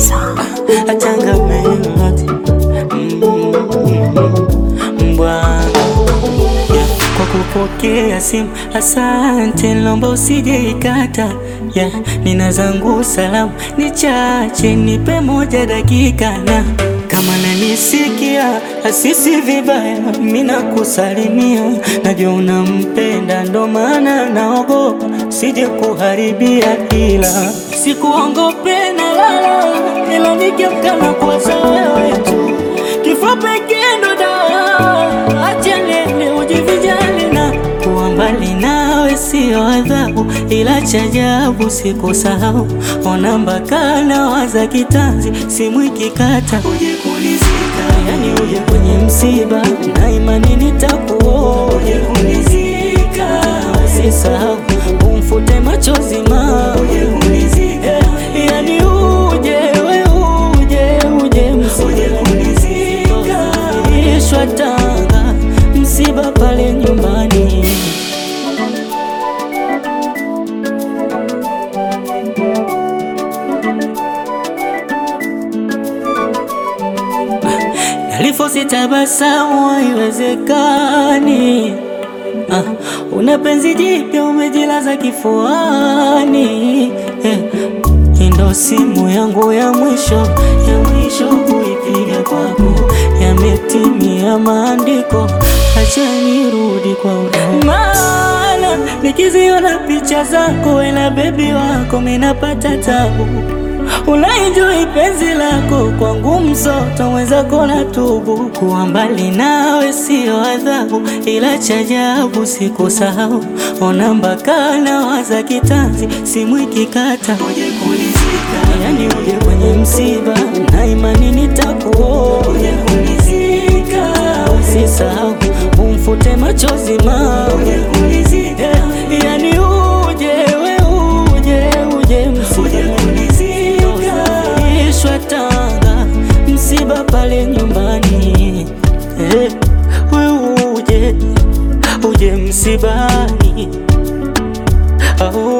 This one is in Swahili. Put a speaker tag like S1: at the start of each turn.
S1: Changamoto mbwana yeah. Kwa kupokea simu asante, naomba usije ikata yeah. Nina zangu salamu ni chache, nipe moja dakika na kama nanisikia asisi vibaya, mina kusalimia, najua unampenda, ndo maana naogopa sije kuharibia, ila sikuongope na lala, ila nikiamka na kuwaza wewe tu, kifo pekee ndo dawa, acha nende ujivijali na kuwa mbali nawe sio adhabu, ila cha ajabu sikusahau, ona mpaka nawaza kitanzi, simu ikikata uje kunizika, yani uje kwenye msiba na imani nitakuoa, uje kunizika, usisahau umfute machozi ma uje kunizika, yani uje we uje uje uje kunizika, ishwa Tanga msiba pale nyumbani Nalifosi tabasamu haiwezekani. Ah, una penzi jipya umejilaza kifuani eh. Ndo simu yangu ya mwisho ya mwisho kuipiga kwako, yametimia maandiko, acha nirudi kwa udongo, maana nikiziona picha zako na bebi wako minapata tabu Unaenjoy penzi lako kwangu msoto mwenzako na tubu kuwa mbali nawe sio adhabu, ila cha ajabu sikusahau, ona mpaka nawaza kitanzi, simu ikikata uje kunizika, yani uje kwenye msiba na imani nitakuoa, uje kunizika, usisahau umfute machozi ma uje kunizika, yani uje we uje uje msiba ishwa Tanga msiba pale nyumbani eh, we uje uje msibani oh.